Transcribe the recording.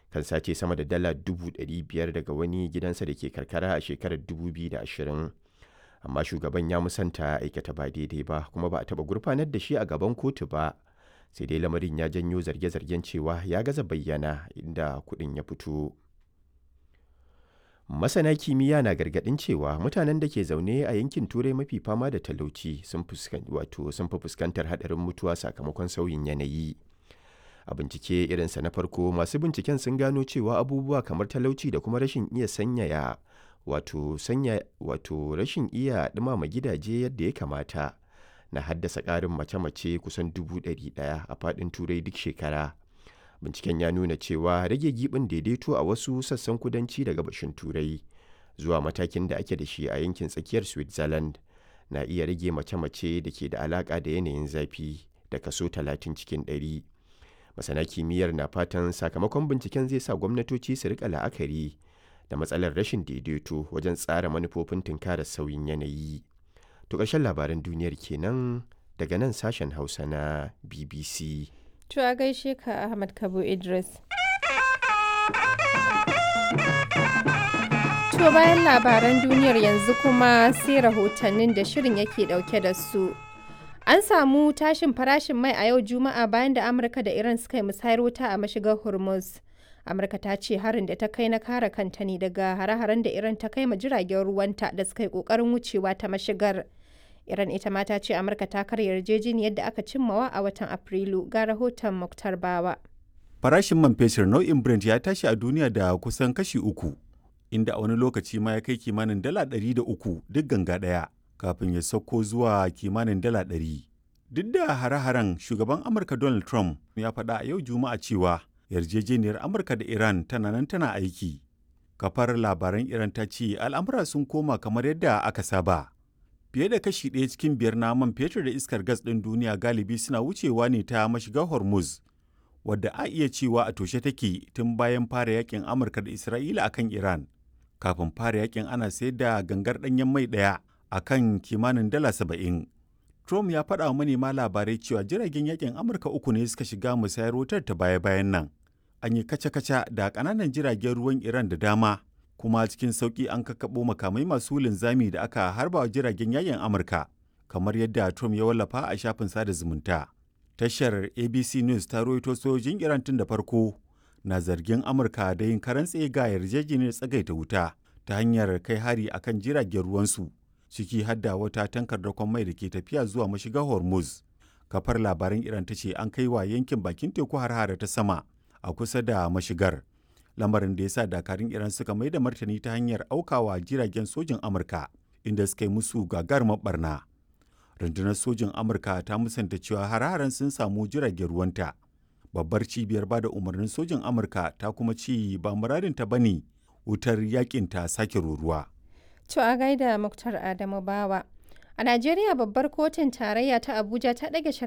kan sace sama da dala 500,000 daga wani gidansa da ke karkara a shekarar 2020 amma shugaban ya musanta aikata ba daidai ba kuma ba a taɓa gurfanar da shi a gaban kotu ba sai dai lamarin ya janyo zarge-zargen cewa ya gaza bayyana inda kuɗin ya fito masana kimiyya na gargaɗin cewa mutanen da ke zaune a yankin turai mafi fama da talauci sun fi fuskantar haɗarin mutuwa sakamakon sauyin yanayi a bincike irinsa na farko masu binciken sun gano cewa abubuwa kamar talauci da kuma rashin iya sanyaya wato sanya wato rashin iya ɗumama gidaje yadda ya kamata na haddasa ƙarin mace-mace kusan dubu ɗari ɗaya a faɗin turai duk shekara binciken ya nuna cewa rage giɓin daidaito a wasu sassan kudanci da gabashin turai zuwa matakin da ake da shi a yankin tsakiyar switzerland na iya rage mace-mace da ke da alaƙa da yanayin zafi da kaso 30 cikin 100 masana kimiyyar na fatan sakamakon binciken zai sa gwamnatoci su rika la'akari da matsalar rashin daidaito wajen tsara manufofin tunkarar sauyin yanayi to ƙarshen labaran duniyar kenan daga nan sashen hausa na bbc To a gaishe ka Ahmad Kabo Idris. To bayan labaran duniyar yanzu kuma sai rahotannin da shirin yake dauke da su. An samu tashin farashin mai a yau Juma'a bayan da Amurka da Iran suka yi musayar wuta a mashigar Hormuz. Amurka ta ce harin da ta kai na kare kanta ne daga hare-haren da Iran ta kai ma jiragen ruwanta da suka yi kokarin wucewa ta mashigar. Iran ita ma ta ce Amurka ta karya yarjejeniyar da aka cimmawa a watan Afrilu ga rahoton Muktar Bawa. Farashin man fetur nau'in Brent ya tashi a duniya da kusan kashi uku, inda a wani lokaci ma ya kai kimanin dala ɗari da uku duk ganga ɗaya, kafin ya sauko zuwa kimanin dala ɗari. Duk da hare-haren shugaban Amurka Donald Trump ya faɗa a yau Juma'a cewa yarjejeniyar Amurka da Iran tana nan tana aiki. Kafar labaran Iran ta ce al'amura sun koma kamar yadda aka saba. fiye da kashi ɗaya cikin biyar na man fetur da iskar gas ɗin duniya galibi suna wucewa ne ta mashigar hormuz wadda a iya cewa a toshe take tun bayan fara yakin amurka da isra'ila akan iran kafin fara yakin ana sayar da gangar ɗanyen mai ɗaya a kan kimanin dala saba'in trump ya faɗa wa manema labarai cewa jiragen yakin amurka uku ne suka shiga musayar wutar ta baya-bayan nan an yi kaca-kaca da ƙananan jiragen ruwan iran da dama kuma cikin sauƙi an kakkaɓo makamai masu linzami da aka harba wa jiragen yayin Amurka, kamar yadda Trump ya wallafa a shafin sada zumunta. Tashar ABC News ta rawaito sojojin Iran tun da farko na zargin Amurka da yin karan ga yarjejeniyar tsagaita wuta ta hanyar kai hari akan jiragen ruwansu, ciki hadda wata tankar dakon mai da ke tafiya zuwa mashigar Hormuz. Kafar labaran Iran ta ce an kai wa yankin bakin teku har ta sama a kusa da mashigar. lamarin da ya sa dakarun iran suka mai da martani ta hanyar aukawa jiragen sojin amurka inda suka yi musu gagarumar barna rundunar sojin amurka ta musanta cewa har-haren sun samu jiragen ruwanta babbar cibiyar ba da umarnin sojin amurka ta kuma ci ba muradinta ba ne wutar yakin ta sake ruruwa To a gaida Muktar Adamu Bawa. A Najeriya babbar kotun tarayya ta Abuja ta ɗage